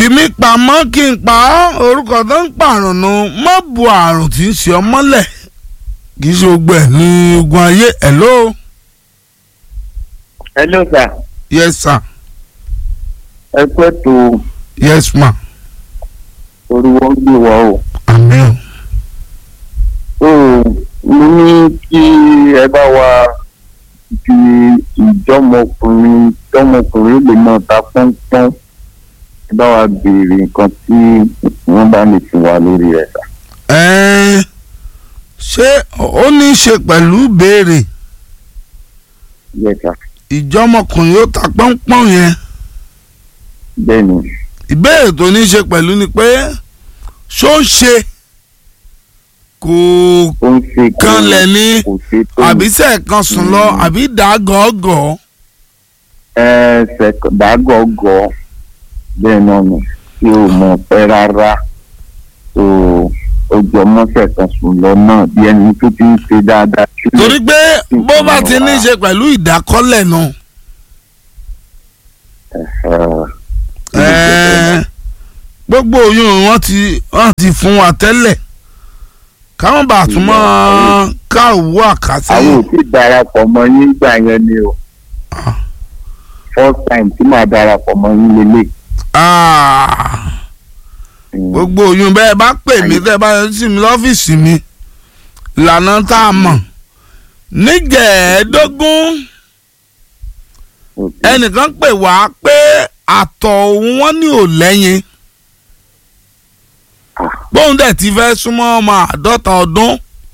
fi mí pamọ́ kí n pa ọ́ orúkọ tó ń pààrùn nu mọ́ bu àrùn tí ń ṣe ọ mọ́lẹ̀ kì í ṣe gbogbo ẹ̀ ní ogun ayé hello hello sir yes sir ẹ pẹ́ tó yes ma oríwọ́ gbé wa o. àmín so mo ní kí ẹ bá wa fi ìjọmọkùnrin ìjọmọkùnrin lè máa ta pọ́npọ́n ẹ bá wa béèrè nǹkan tí wọ́n bá lè fún wa lórí ẹ̀ sà. ẹ̀ẹ́n ṣé ó ní í ṣe pẹ̀lú béèrè yes sà ìjọmọkùnrin ó ta pọ́npọ́n yẹn bẹ́ẹ̀ ni ìbéèrè tó ní í ṣe pẹ̀lú ni pé ṣó ń ṣe kò ó ń ṣe kó kanlẹ̀ ní kò ṣe tó àbí sẹ́ẹ̀kan sùn lọ àbí dà gọ́gọ́ ẹsẹ̀ dágọ́gọ́ bẹ́ẹ̀ náà ni tí o mọ̀ pẹ́ rárá tó o jọ mọ́sẹ̀ kan sùn lọ náà bí ẹni tó ti ń ṣe dáadáa. sílẹ̀. torí pé bó bá ti ní í ṣe pẹ̀lú ìdákọ́lẹ̀ náà Ẹ̀hẹ̀. ẹ̀ẹ́ gbogbo oyún wọn ti wọn ti fún wa tẹ́lẹ̀ káwọn bá tún mọ́ ká òwú àwọn àkàtẹ́yìn ò tí darapọ̀ mọ́ yín gbà yẹn ni o Ah. first time tí màá darapọ̀ mọ́ yín lélẹ̀. Ah, gbogbo oyún bẹ́ẹ̀ bá pè mí tẹ́ bá yọjú sí mi lọ́fíìsì mi ìlànà tá a mọ̀ nígẹ̀ẹ́dógún ẹnìkan pè wá pé àtọ̀ òun wọ́n ní ò lẹ́yìn bóun dẹ̀ ti fẹ́ súnmọ́ ọmọ àádọ́ta ọdún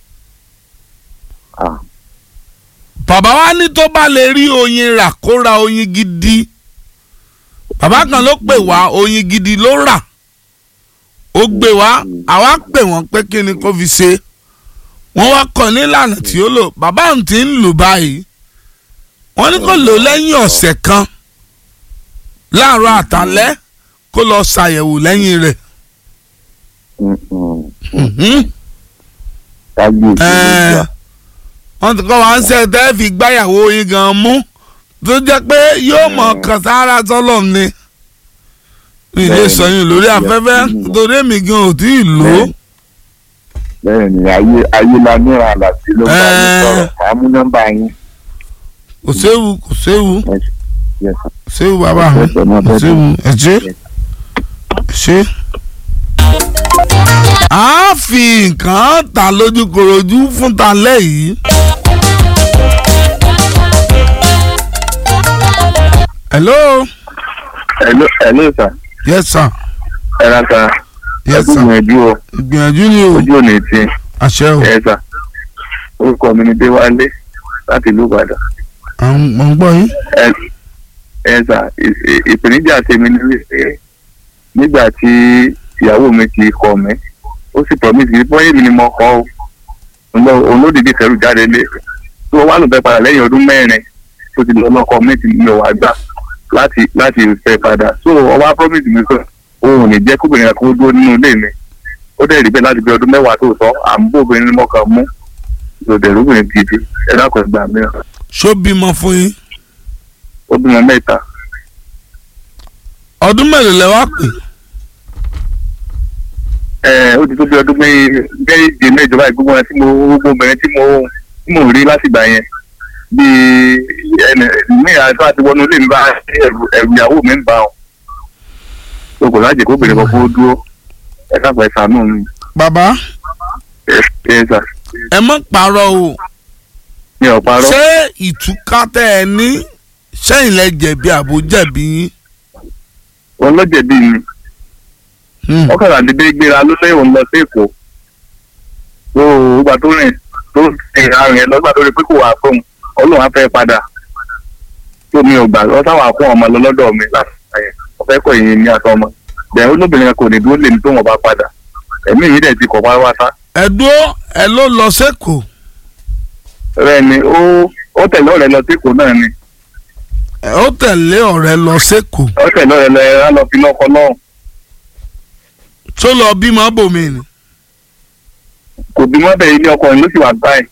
bàbá wa ní tó bá lè rí oyin rà kó ra oyin gidi bàbá kan ló pè wá oyin gidi ló rà ó gbé wá àwa pè wọ́n pé kí ni kó fi ṣe wọ́n wá kọ́ nílànà tí ó lò bàbá òun ti ń lò báyìí wọ́n ní kó lò lẹ́yìn ọ̀sẹ̀ kan láàárọ̀ àtàlẹ́ kó lọ ṣàyẹ̀wò lẹ́yìn rẹ̀. Mhm. kábíyèsí ló Ẹ́ẹ̀, gbà. wọ́n ti kọ́ wa ń ṣe tẹ́ fi gbáyàwó yín gan mú tó jẹ́ pé yóò mọ̀ kàn sára sọ́lọ̀ ni mi lè Bẹ́ẹ̀ni. sọyún lórí afẹ́fẹ́ torí èmi gan ò tí ì lò ó. bẹ́ẹ̀ ni ayé ayé la níra àlàsí ló bá yín Ẹ́ẹ̀. sọ̀rọ̀ àá mú nọ́mbà yín. kò séwu kò séwu Yes, kò séwu bàbá mi Ẹ̀sẹ̀ náà kò bẹ́ẹ̀ séwu ẹ ṣé ẹ ṣé. a fi nǹkan ta lójú korojú fún ta lẹ́yìn. hello hello hello sir yes sir ẹ ra ta yes ẹkú sir gbìyànjú o ìgbìyànjú ni o ojú ò ní tí àṣẹ o ẹ sà orúkọ mi ni déwálé láti ìlú ìbàdàn àwọn mọ̀ ń gbọ́ yín. ẹ ẹ sà ì- ì- ìpèníjà tèmi ni wípé nígbà tí ìyàwó mi ti kọ mí ó sì promise mi bóyá èmi ni mo kọ o Òun- òun ló dìde kẹrù jáde lé tí wọn wá lò fẹ́ padà lẹ́yìn ọdún mẹ́rin tó ti lọ lọkọ mi ti mi ò wá gbà láti láti fẹ́ padà so ọwọ́ promise mi pé òun ò ní jẹ́ kóbìnrin kan kó dúró nínú ilé mi ó dẹ̀ rí bẹ́ẹ̀ láti bí ọdún mẹ́wàá tó sọ à ń bó obìnrin ní mọ́kàn mú lòdẹ̀rú obìnrin gidi ẹ dákun ẹgbàá mìíràn ṣó bímọ fún yín ó bímọ mẹ́ta ọdún mélòó lẹ wá pè ẹ ó ti tó bí ọdún méje mẹ́jọ báyìí gbogbo ẹ tí mo gbogbo obìnrin tí mo tí mo rí látìgbà yẹn bíi ẹnì ní àtọ́ àti wọnú ilé mi bá ẹrù ẹrù ìyàwó mi ń bá wọn o kò lájẹ kó bèrè kọ́kọ́ dúró ẹ káàpọ̀ ẹ ṣàánú mi bàbá ẹ ẹ sà ẹ mọ̀ pààrọ̀ o mi ò parọ́ ṣé ìtúká tẹ́ ẹ ní sẹ́yìn lẹ jẹ̀bi àbò jẹ̀bi yín. wọn lọ́jẹ̀bí mi Hmm. wọ́n kàrà dédé gbéra ló lé òun lọ sí èkó tó ìgbà tó rìn tó rìn arìn ẹ lọ́gbà tó rí pé kò wá fóun ọlọ́run á fẹ́ padà tó mi ò gbà lọ táwọn àpò ọmọ lọ lọ́dọ̀ mi láti ṣàyẹ̀ wọ́n fẹ́ kọ́ ìyẹn ní àtọmọ bẹ́ẹ̀ olóbìnrin kan kò ní dúró lè ní tó wọn bá padà ẹ̀mí yìí dẹ̀ ti kọ̀ pátápátá ẹ dúró ẹ ló lọ sẹ́kọ̀ọ́ rẹ̀ ni ó ó tẹ̀lé ọ̀rẹ́ lọ sí èkó náà ni ẹ ó tẹ̀lé ọ̀rẹ́ lọ sẹ́kọ̀ọ́ ó tẹ̀lé ọ̀rẹ́ lọ ẹ̀ á lọ fi lọ́kọ náà tó lọ bímọ bòmí ni. kò bí mọ́ bẹ́ẹ̀ ilé ọkọ rẹ̀ ló sì wà báyìí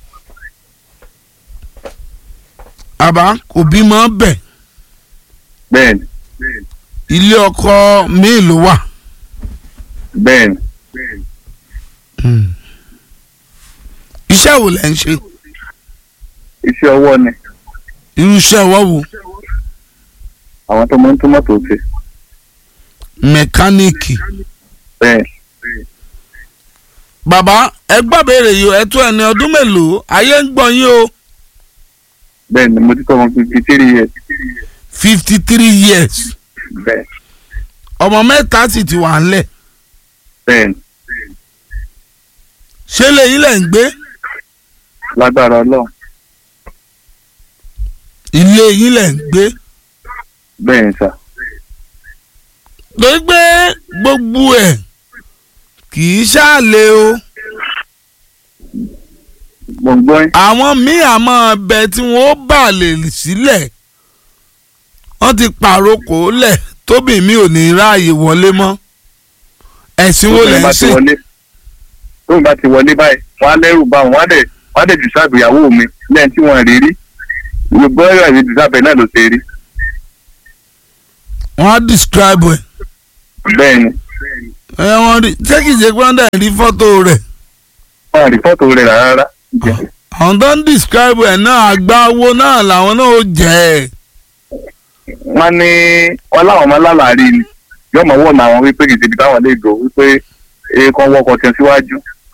àbá kò bímọ bẹ̀ bẹ́ẹ̀ ni ilé ọkọ míì ló wà. bẹ́ẹ̀ ni iṣẹ́ wo lẹ́ ń ṣe iṣẹ́ ọwọ́ ni irú iṣẹ́ ọwọ́ wo àwọn tó máa ń tún mọ́tò ṣe mẹkáníìkì bẹ́ẹ̀ bàbá ẹ gbàbéèrè yìí ẹ tó ẹni ọdún mélòó ayé ń gbọ́ yín o bẹ́ẹ̀ ni mo ti tọ́ wọn fifty three years fifty three years bẹ́ẹ̀ ọmọ mẹ́ta sì ti wà ńlẹ̀ bẹ́ẹ̀ ni ṣé lẹ́yìn lẹ́ ń gbé lágbára ọlọ́run ilé yín lẹ́ ń gbé bẹ́ẹ̀ ni sà torí pé gbogbo ẹ̀ kì í ṣàlè o gbọ̀ngbọ́n àwọn míì àmọ́ ọbẹ̀ tí wọ́n bà lè sílẹ̀ wọ́n ti pàrokò lẹ̀ tóbi mi ò ní ráàyè wọlé mọ́ ẹ̀sìn wo lẹ́ ń bá ti ṣe wọlé tóun bá ti wọlé báyìí wọn á lẹ́rù bá wọn wọn á dẹ̀ wọn á dẹ̀ jù sáàbù ìyàwó mi lẹ́yìn tí wọ́n rí rí gbogbo ẹ̀rọ àti jù sáàbù náà ló ṣe rí wọ́n á describe ẹ̀ bẹ́ẹ̀ ni ẹ wọ́n rí ṣé kìí ṣe pé wọ́n dẹ̀ rí fọ́tò rẹ̀ wọn à rí fọ́tò rẹ̀ rárá àwọn tó ń describe ẹ̀ náà àgbáwo náà làwọn náà ó jẹ́ ẹ̀ wọ́n ní wọn láwọn ọmọ alálàárí ni yóò mọ̀ wọ́n àwọn wípé kìí ṣe ibi táwọn lè gbò wípé èèkàn wọkọ̀ tẹ̀ síwájú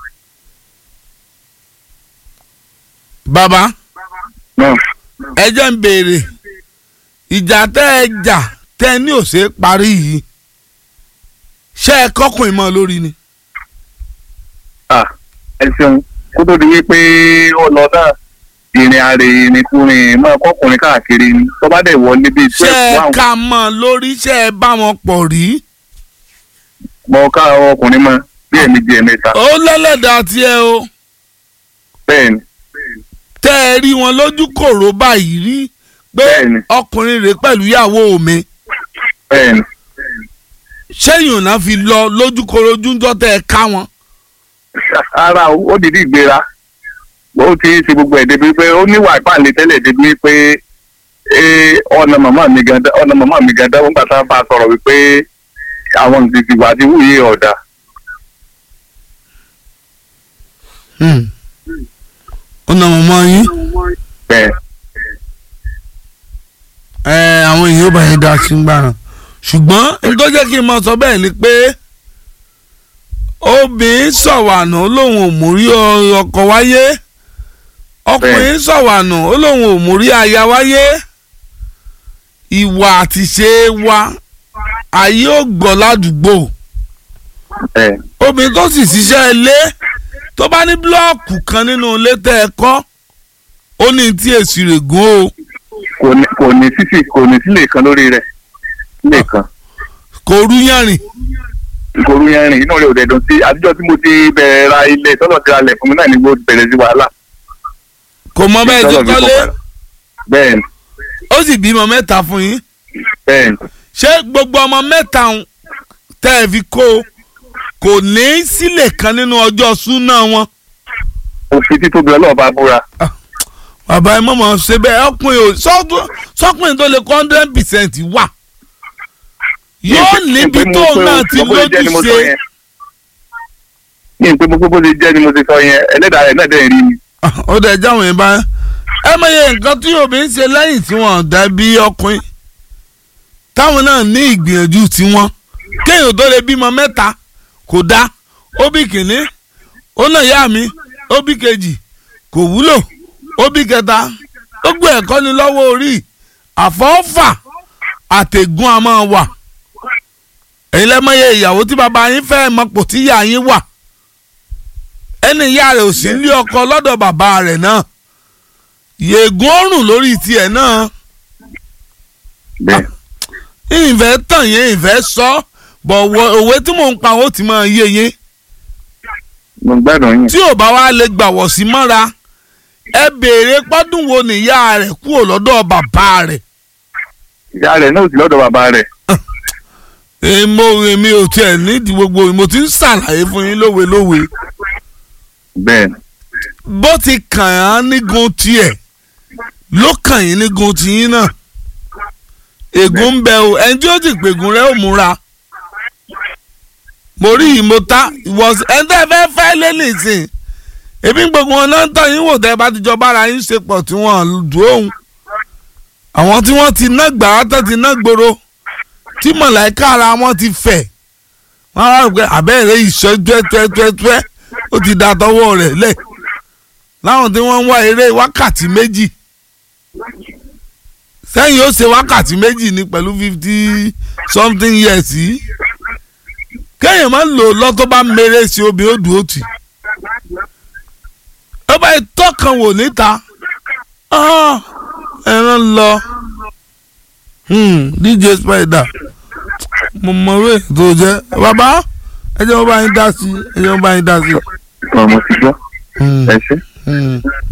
bàbá náà ẹ jẹ́ ń béèrè ìjà tẹ́ ẹ jà tẹ́ ẹ ní òṣè parí yìí ṣé ẹ kọ́kùnrin mọ́ lórí ni. ah ẹ ṣeun kó tó di wípé ó lọ náà ìrìn àrè ìrìnkúrìn máa kọkùnrin káàkiri ni tó bá dẹ̀ wọlé bíi ṣé twelve ẹ one ká mọ́ lórí ṣé ẹ bá wọn pọ̀ rí. mọ ká ọkùnrin mọ bí ẹ̀mejì ẹ̀mẹ́ta ó lẹ́lẹ́dàá tiẹ̀ o bẹ́ẹ̀ ni tẹ́ ẹ rí wọn lójú kòró báyìí rí pé Bẹ́ẹ̀ni. ọkùnrin rèé pẹ̀lú ìyàwó mi bẹ́ẹ̀ ni ṣéyìn náà fi lọ lójú kòró ojúńjọ́ tẹ́ ẹ ká wọn. ara o, ó dìde ìgbéra ó ti ṣe gbogbo ẹ̀ débi pé ó níwà ìpàlẹ̀ tẹ́lẹ̀ débi pé eh, ọ̀nà màmá mi gan ọ̀nà màmá mi gan dáwọ́ nígbà tá a bá a sọ̀rọ̀ wípé àwọn ìdìbò ìwà àti wúyè ọ̀dà Hmm. ọ̀nà mọ̀mọ́ yín bẹ́ẹ̀ ẹ àwọn èèyàn bá yẹn dá sí gbàràn ṣùgbọ́n nítorí jẹ́ kí n mọ sọ bẹ́ẹ̀ ni pé obìnrin sọ̀wànù ó lóun ò mórí ọkọ wáyé ọkùnrin sọ̀wànù ó lóun ò mórí aya wáyé ìwà àtìṣe wa ayé ò gbọ́ ládùúgbò bẹ́ẹ̀ obìnrin tó sì ṣiṣẹ́ ilé tó bá ní búlọ́ọ̀kù kan nínú ilé tẹ́ ẹ kọ́ ó ní tí èsì rẹ̀ gún o kò ní kò ní sísì kò ní sílè kan lórí rẹ̀ sílè kan kò rú yànrìn ìkòrú yẹn rìn inú rẹ̀ ò dẹ̀dùn sí àtijọ́ tí mo ti bẹ̀rẹ̀ ra ilé tọ́lọ̀ ti ra lẹ̀ fún mi náà ni mo bẹ̀rẹ̀ sí wàhálà kò mọ bẹ́ẹ̀ ti Tọ́lọ̀ fi kọ́lé kọ̀ padà. bẹ́ẹ̀ ni ó sì bímọ mẹ́ta fún yín bẹ́ẹ̀ ni ṣé gbogbo ọmọ mẹ́ta ń tẹ́ ẹ fi kó o kò ní sílẹ̀ kan nínú ọjọ́ súná wọn. òfin títóbi ọlọ́ọ̀bá búra bàbá ẹ mọ̀mọ́ ṣe bẹ́ẹ̀ ọkùnrin ò sọ́dún- sọ́kùnrin tó lè kọ́ hundred percent wà yóò níbi Ní pé mo tóun pé náà o- ti mo bó ṣe jẹ́ ni mo lójú sọ ṣe yẹn. ní pé mo pé bó ṣe jẹ́ ni mo ti sọ yẹn ẹlẹ́dàá rẹ̀ náà dẹ̀ rí mi ó dẹ̀ jáwọn yẹn bá ẹ mọ̀ye nǹkan tí obìnrin ṣe lẹ́yìn tí wọ́n dá bí ọkùnrin táwọn náà ní ìgbìyànjú tiwọn kéèyàn tó lè bímọ mẹ́ta kò dá ó bí kìíní ó náà yá mi ó bí kejì kò wúlò ó bí kẹta ó gbé ẹ̀kọ́ ni lọ́wọ́ orí àfọ́fà àtẹ̀gùn a máa wà èyí lẹ́mọ̀ye ìyàwó tí bàbá yín fẹ́ mọ̀pọ̀ tí ìyá yín wà ẹni ìyá rẹ̀ ò sí ní ọkọ lọ́dọ̀ bàbá rẹ̀ náà yègùn ọrùn lórí tiẹ̀ náà bẹ́ẹ̀ ìfẹ́ tàn yẹn ìfẹ́ sọ bọ̀ wọ- òwe tí mò ń pa ó ti máa yé yín mo gbádùn yín tí ò bá wá lè gbàwọ̀ sí mọ́ra ẹ béèrè pọ́dún wo nìyá rẹ̀ kúrò lọ́dọ̀ bàbá rẹ̀ ìyá rẹ̀ náà ò sí lọ́dọ̀ bàbá rẹ̀ èmo èmi ò tiẹ̀ nídìí gbogbo mo ti ń ṣàlàyé fún yín lówe lówe bẹ́ẹ̀ ni bó ti kàn án nígun tiẹ̀ ló kàn yín nígun tiyín náà ègún ń bẹ o ẹni tí ó ti pègùn rẹ ò múra mo rí ìmọ̀ta ìwọ̀s ẹ̀ńtẹ́ fẹ́ fẹ́ lé nìsín èmi gbogbo wọn náà ń tọ́ yín wò tẹ́ bá ti jọ bára yín ṣe pọ̀ tí wọ́n dùn òun àwọn tí wọ́n ti ná gbàrà tó ti ná gbòòrò tí mọ̀láìka ara wọn ti fẹ̀ wọ́n á rò pé àbẹ́rẹ́ ìṣọ́ tuẹ́tuẹ́tuẹ́ ó ti da tọwọ́ rẹ̀ lẹ̀ láwọn tí wọ́n ń wá eré wákàtí méjì sẹ́yìn ó ṣe wákàtí méjì ní pẹ̀lú fifty something years yìí kéèyàn máa ń lò lọ́tọ́ bá mèrè sí obì ó dùn ó tì ó bá tọkàn wò níta ah, ẹran lọ hmm, DJ Spider mo mọ orí ètò jẹ bàbá ẹ jẹ́ wọ́n bá yín dá sí ẹ jẹ́ wọ́n bá yín dá sí. ọmọ ti gbọ́ Hmm, ẹ ṣe hmm.